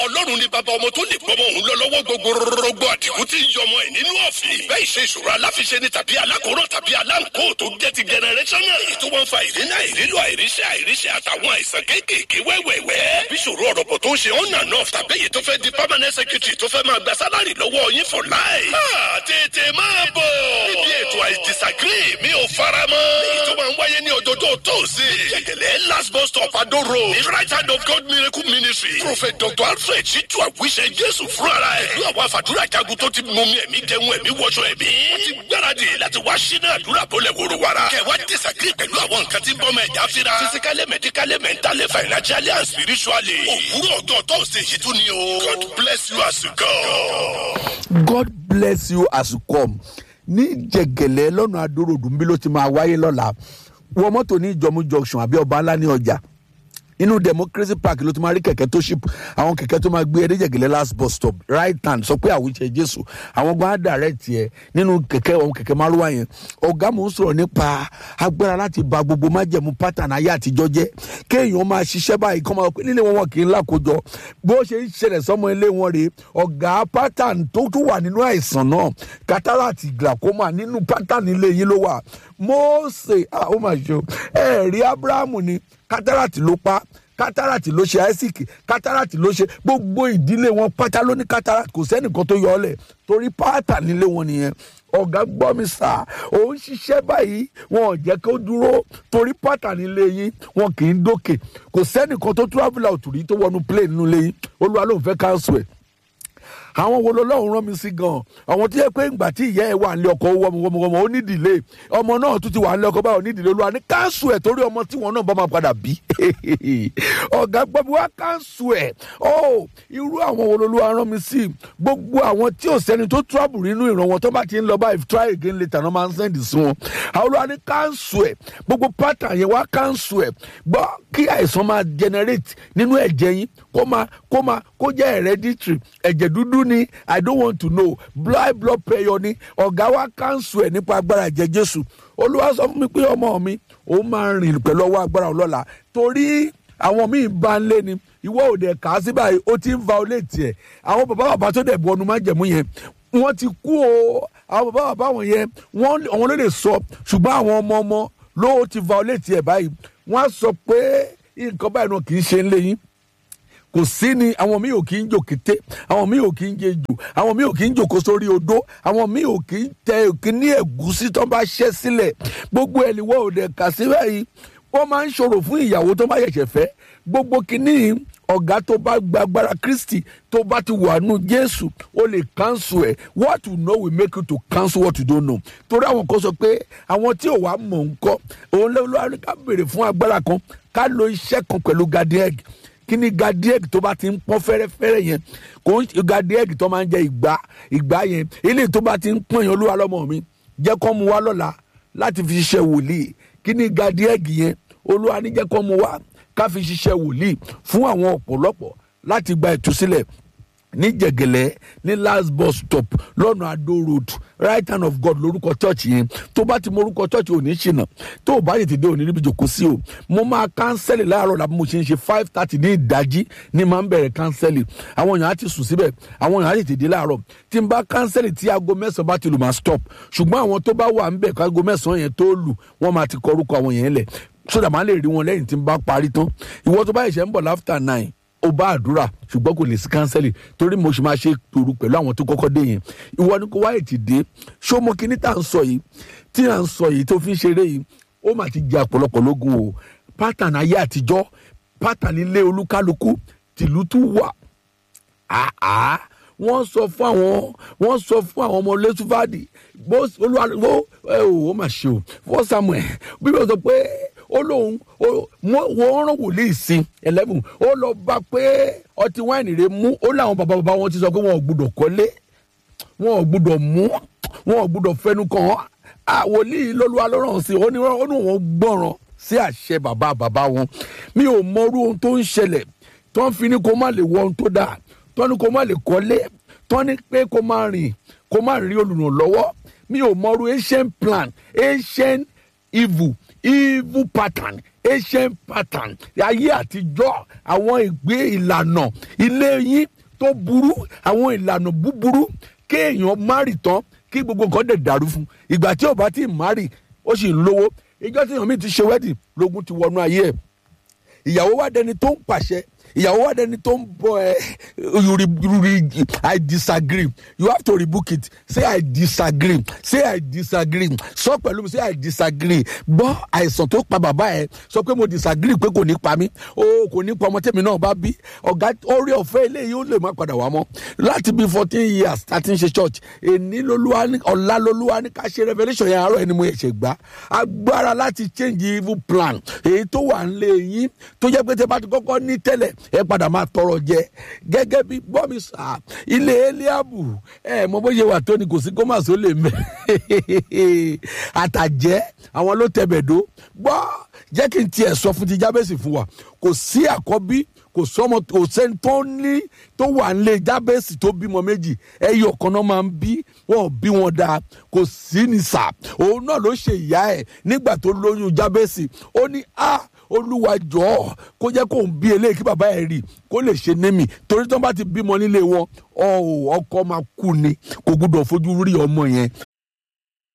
ọlọ́run ní bàbá ọmọ tó lè gbọ́mọ òun lọ lọ́wọ́ gbogbo rọgbọ àdìgún tí ń yọmọ ẹ̀ nínú ọ̀fìn. bẹ́ẹ̀ ṣe ìṣòro aláfiṣe ni tàbí alákòóràn tàbí aláǹkó tó jẹ́ ti generational. èyí tó wọ́n fa ìrìnà ìrílò àìríṣẹ́ àìríṣẹ́ àtàwọn àìsàn kéékèèké wẹ́wẹ́wẹ́. bí ìṣòro ọ̀rọ̀bọ̀ tó ń ṣe on and off tàbí èyí tó fẹ́ di permanent secretary tó fẹ́ máa gba sálárì lọ́wọ́ yín for life. máa tètè máa bọ̀. níbi ètò I disagree mi ò fara mọ́. èyí tó máa ń wáyé ní ọjọ́jọ́ tóòsì. jẹ̀gẹ̀lẹ̀ last bus stop Ado road. ní right hand of God miracle ministry. prophet dr alfred ṣíjú àwíṣẹ jésù fúnra ẹ̀. pẹ̀lú àwọn àfàdúrà jagun tó ti mú mi ẹ̀mí jẹun ẹ̀mí wọṣọ ẹ̀mí. wọ́n ti gbáradì láti wá sínú àdúrà bọ́lẹ̀ wòrò wàrà. kẹwàá disagree pẹ̀lú àwọn nǹkan tí ń bọ́ mọ ẹ̀dá fira. physically medically mentally financially and spiritually. òwúrọ̀ ọjọ́ tóòsì yìí tún ni o. God bless you as you go. god bless you as you come ní jẹgẹlẹ lọnà adórodù nbí ló ti máa wáyé lọ́la wọ mọ́tò ní ìjọmú junction àbí ọba ńlá ní ọjà inú democracy park ló ti máa rí kẹ̀kẹ́ tó ṣìp àwọn kẹ̀kẹ́ tó máa gbé ẹ déjẹ̀gẹ̀lẹ́ last bus stop right hand sọ pé àwùjẹ jésù àwọn gbọ́n á direct yẹ nínú kẹ̀kẹ́ àwọn kẹ̀kẹ́ márùwá yẹn ọ̀gá mò ń sọ̀rọ̀ nípa agbára láti ba gbogbo májẹ̀mú pattern ayé àtijọ́ jẹ́ kéèyàn máa ṣiṣẹ́ báyìí kọ́ máa pé nílé wọn wọn kì í lákòjọ bó ṣe ń ṣẹlẹ̀ sọ́mọ ilé wọn rèé ọ̀gá pattern tó tún wà nínú àìsàn náà cataract glaucoma nínú pattern ilé yín ló wà Mósè ah ó mà ṣe o ẹ̀ẹ́rí Ábúráhámù ni cataract ló pa cataract ló ṣe isaac cataract ló ṣe gbogbo ìdílé wọn pátá ló ní cataract kò sẹ́nìkan tó yọ ọ́ lẹ̀ torí pátá nílé wọn nìyẹn ọ̀gá gbọ́ mi sà ó ń ṣiṣẹ́ báyìí wọn ò jẹ́ kó dúró torí pátá nílé yín wọn kì í dókè kò sẹ́nìkan tó travel out rí tó wọnú plane nínú ilé yín olúwa ló ń fẹ́ cancel ẹ̀ àwọn wo lọlọ́run rán mi sí gan àwọn tó yẹ pé ìgbà tí ìyá ẹ wà nílé ọkọ wọmọwọmọ ó ní ìdílé ọmọ náà tún ti wà nílé ọkọ báyọ̀ ní ìdílé olúwa ní káńsù ẹ̀ torí ọmọ tí wọn náà bá máa padà bí ọ̀gá gbọ́dọ̀ wá káńsù ẹ̀ ó irú àwọn wo lolúwa rán mi sí gbogbo àwọn tí ò sẹ́ni tó trouble nínú ìran wọn tó bá ti ń lọ báyìí try again later náà máa ń send sí wọn àwọn olúwa ní káńsù ẹ̀ gbogbo pattern yẹn wá káńsù ẹ̀ gbọ́ kí àìsàn máa generate nínú ẹ̀jẹ̀ yín kó máa kó máa kó jẹ́ hereditary ẹ̀jẹ̀ dúdú ni i don't want to know blood blood pressure ni ọ̀gá wa cancel ẹ̀ nípa agbára ẹ̀jẹ̀ jésù olúwa sọ fún mi pé ọmọ mi òun máa rìn pẹ̀lú ọwọ́ agbára ọlọ́la torí àwọn míì bá ń lé ni ìwọ òde kà á sí báyìí ó ti ń violate ẹ̀ àwọn bàbá bàbá tó dẹ̀ bu ọnu máa jẹ̀mú yẹn wọ́n ti kú o àwọn bàbá bàbá wọn yẹn wọ́n àwọn ló lè sọ ṣùgbọ́n àwọn ọmọ ọmọ ló ti violate ẹ̀ báyìí wọ́n á sọ pé nǹkan báyìí náà kì í ṣe ń lé yín kò sí ni àwọn míì ò kì í jò kété àwọn míì ò kì í jẹ jù àwọn míì ò kì í jòkó sórí odó àwọn míì ò kì í tẹ òkè ní ẹ̀gúsí tó bá ṣẹ́ sílẹ̀ gbogbo ẹ̀ níwọ̀ òde kà sí báyìí wọ́n máa ń ṣòro fún ìyàwó tó bá ṣẹ̀ṣẹ̀ fẹ́ gbogbo kìíní ọ̀gá tó bá gba agbára kristi tó bá ti wà nù jésù ó lè cancel ẹ̀ what you know will make you to cancel what you don't know torí àwọn kan sọ pé àwọn tí ò wá mọ̀ ń kọ́ òun lọ́wọ́ ká béèrè fún agbára kan ká lo iṣẹ́ kan pẹ̀lú garden kí ni gadieg tó bá ti ń pọ́n fẹ́rẹ́fẹ́rẹ́ yẹn kò ń gadieg tó máa ń jẹ ìgbà ìgbà yẹn ilé tó bá ti ń pọ́n yẹn olúwa lọ́mọ mi jẹ́ kó mu wá lọ́la láti fi ṣiṣẹ́ wòlíì kí ni gadieg yẹn olúwa ní jẹ́ kó mu wá ká fi ṣiṣẹ́ wòlíì fún àwọn ọ̀pọ̀lọpọ̀ láti gba ìtúsílẹ̀ ní jẹ̀gẹ̀lẹ́ ní last bus stop lọ́nà adó road right hand of god lórúkọ church yẹn tó bá ti mọ orúkọ church ò ní ṣìnà tó o bá tètè dé òní níbi jòkó sí o mo máa kánsẹ́lì láàárọ̀ làbí mo ṣe ń ṣe five thirty ní ìdájí ní máa ń bẹ̀rẹ̀ kánsẹ́lì àwọn èèyàn á ti sùn síbẹ̀ àwọn èèyàn á tètè dé láàárọ̀ tí n bá kánsẹ́lì tí aago mẹ́sàn-án bá ti lù máa stop ṣùgbọ́n àwọn tó bá wà ń bẹ̀ káago mẹ́sàn-án yẹn tó lù wọ́n máa ti kọ orúkọ àwọn yẹn lẹ̀ sódà máa lè rí wọn lẹ́yìn tí n bá parí tán ìwọ tó bá yẹ ṣe ń bọ̀ láfta nine ó bá àdúrà ṣùgbọ́n kò lè sí kánsẹ́lì torí mo ṣe máa ṣe tòru pẹ̀lú àwọn tó kọ́kọ́ dé yẹn ìwọ ni kò wáyé ti dé ṣó mo kíní tá à ń sọ yìí tí à ń sọ yìí tó fi ń ṣeré yìí ó mà ti jẹ ọ̀pọ̀lọpọ̀ lógún o pátán ayé àtijọ́ pátán ilé olúkálukú tìlú tún wà àá wọ́n sọ fún àwọn wọ́n sọ fún àwọn ọmọ lẹ́sùfáàdì bó olúwa ẹ ò ó mà ṣe o fọ́ samuel bíbélì sọ pé ó lóun wọ́n rán wòlíì sí eleven ó lọ bá pé ọtí wáìnì rẹ̀ mú ó láwọn bàbá bàbá wọn ti sọ pé wọn ò gbúdọ̀ kọ́lé wọn ò gbúdọ̀ mú wọn ò gbúdọ̀ fẹnu kàn án wòlíì lọ́lúwa lọ́rọ̀ sí ó ní wọn gbọ́ràn sí àṣẹ bàbá bàbá wọn mi ò mọrú ohun tó ń ṣẹlẹ̀ tó ń fi ní kó má lè wọ ohun tó dáa tó ní kó má lè kọ́lé tó ní pé kó má rìn kó má rí olùrànlọ́wọ́ mi ò mọrú ancient plan ancient evil evil pattern ancient pattern ayé àtijọ́ àwọn ìgbé ìlànà ilé yín tó burú àwọn ìlànà búburú kéèyàn márì tán kí gbogbo nǹkan dẹ̀ dàrú fún ìgbà tí ò bá tí ì márì ó sì ń lówó ìjọ tí èèyàn mi ti ṣe wẹ́dì lógún ti wọnú ayé ẹ̀ ìyàwó wa dẹni tó ń pàṣẹ ìyàwó wa dẹni tó ń bọ ẹ you re you re i disagree you have to rebuke it say i disagree say i disagree sọ pẹ̀lú mi say i disagree gbọ́ àìsàn tó pa bàbá ẹ sọ pé mo disagree pé kò ní pa mí o kò ní pa ọmọ tèmi náà bá bí ọ̀gá orí ọ̀fẹ́ eléyìí ó lè má padà wá mọ́ láti bí fourteen years thirteen ṣe church èní lolúwa ní ọ̀la lolúwa ní ká ṣe revolution yẹn àárọ̀ ẹni mo ẹ̀ṣẹ̀ gbá agbára láti change evil plan èyí tó wà ń lé yín tó jẹ́ pé tẹ́ bá ti kọ́kọ́ ní tẹ́lẹ̀ ẹ padà máa tọrọ jẹ gẹ́gẹ́ bí gbọ́mi sà ilé eliabu ẹ mọ bóyá wà tó ni kò sí kó má so lè mẹ àtàjẹ́ àwọn ló tẹ̀bẹ̀dó gbọ́ jẹ́ kí n tiẹ̀ sọ fún ti jábẹ́sì fún wa kò sí àkọ́bí kò sọmọ kò sẹ́ni tó ní tó wà ń lé jábẹ́sì tó bímọ méjì ẹyọ kan náà máa ń bí wọn ò bí wọn dáa kò sí ní sà òun náà ló ṣe ìyá ẹ̀ nígbà tó lóyún jábẹ́sì ó ní a olúwa jọ̀ọ́ kó jẹ́ kó ń bí eléyìí kí bàbá ẹ̀ rí kó lè ṣe némi torí tí wọ́n bá ti bímọ nílé wọn ọkọ máa kú ni kò gbúdọ̀ fojú rí ọmọ yẹn